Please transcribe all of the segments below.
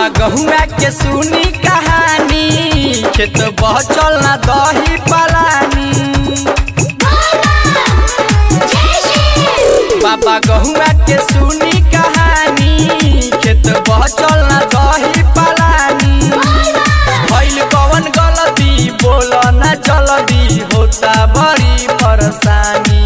बाबा गहुआ के सुनी कहानी खेत बचल ना दही पलानी बाबा गहुआ के सुनी कहानी खेत बचल ना दही पलानी भइल कवन गलती बोल ना जल्दी होता बड़ी परेशानी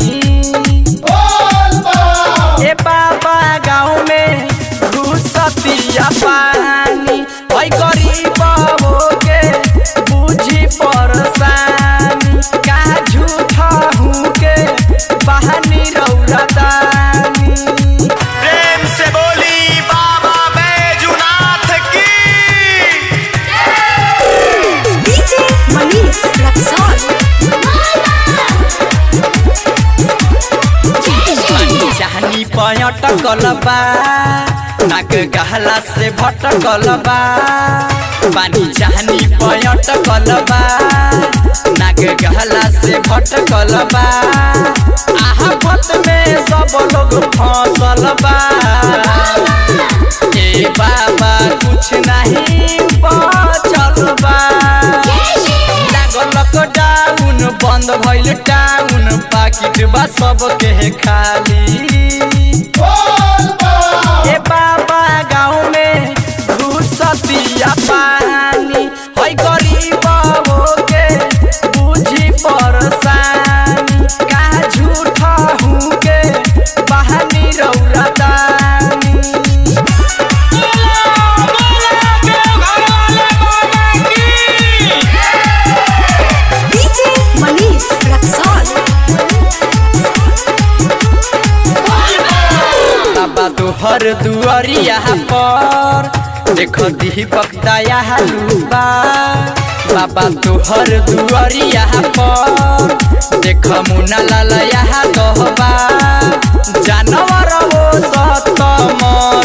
ए बाबा गाँव में घुसतिया पानी ओइ गरीब के बुझी परेशानी का झूठा हूँ के बहानी रौरा दानी प्रेम से बोली बाबा बैजुनाथ की DJ Manish Rexon. चाहनी पयटकल बा नाक गहला से भटकल बा पानी चाहनी पयटकल बा नाक गहला से भटकल बा आफत में सब लोग फंसल बा ए बाबा कुछ नहीं बचल बा लागल लॉकडाउन बंद भइल टाउन पाकिट बा सबके खाली ए बाबा गाँव में घुसतिया पानी है गरीब के बुझी परेशानी का झूठा हूँ के बहानी रौरा दानी DJ Manish Rexon. बाबा तोहर दुआरिया पर देख दीपक दया लुबा बाबा तोहर दुआरिया पर देख मुना लाल यहाँ कहबा जानवर वो सत